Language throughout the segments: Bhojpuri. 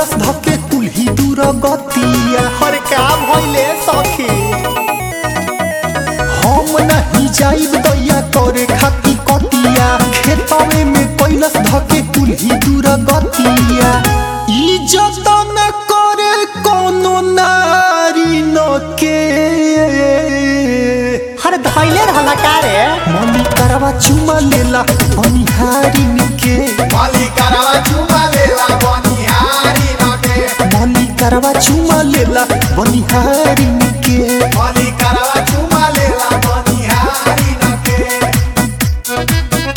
कैलस धके कुल्ही दूर गतिया हर का भइले सखी हम नहीं जाइब दैया करे खाती कटिया खेतवे में कैलस धके कुल्ही दूर गतिया इज्जत न करे कोनो नारी न के हर धैले रहला का रे मनी करवा चुमा लेला बनिहारी के मालिकरवा चुमा लेला बनिहारी नके मनी करवा चुमा लेला बनिहारी के मालिकरवा चुमा लेला बनिहारी नके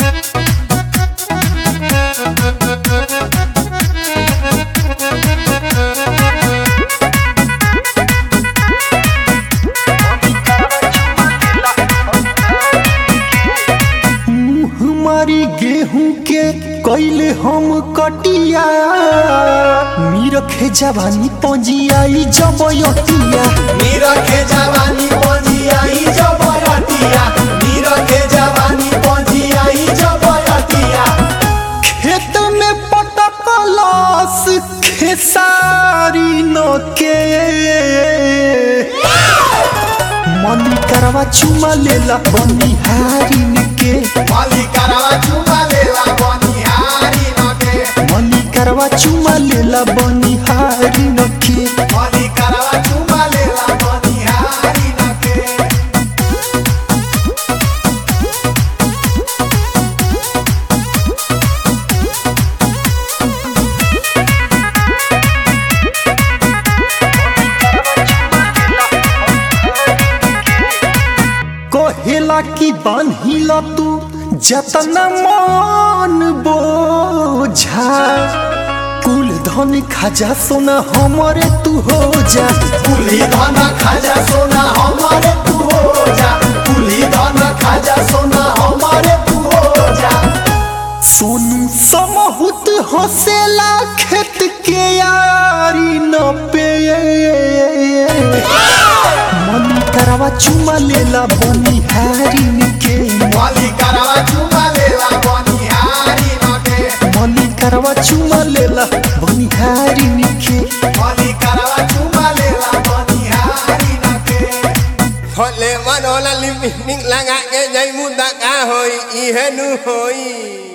मुँह मारी गेहूं के कैले हम कटिया मीरखे जवानी पंजियाई जबयतिया नीरखे जवानी पंजियाई जबरतिया नीरखे जवानी पंजियाई जबरतिया खेत में पटकलस खेसारी न के मनी करवा चुमा लेला बनिहारी के मालिकरवा चुमा लेला बनिहारी नके मनी करवा चुमा लेला बनिहारी के मालिकरवा चुमा लेला बनिहारी नके कहेला की बान्हिल तू जतना मन बोझा कुल धन खजा सोना हमरे तू हो जा कुली धन खाजा सोना हमारे तू हो जा कुली धन खाजा सोना हमारे तू हो जा सोनू समहुत हसेला खेत के यारी न पे मनी करवा चुमा लेला बनिहारी के मालिकरवा चुमा लेला बनिहारी नके मनी करवा चुमा लेला बनिहारी के मालिकरवा चुमा लेला बनिहारी नके Hole manola limik lang ake jay muda ka hoy ihenu hoy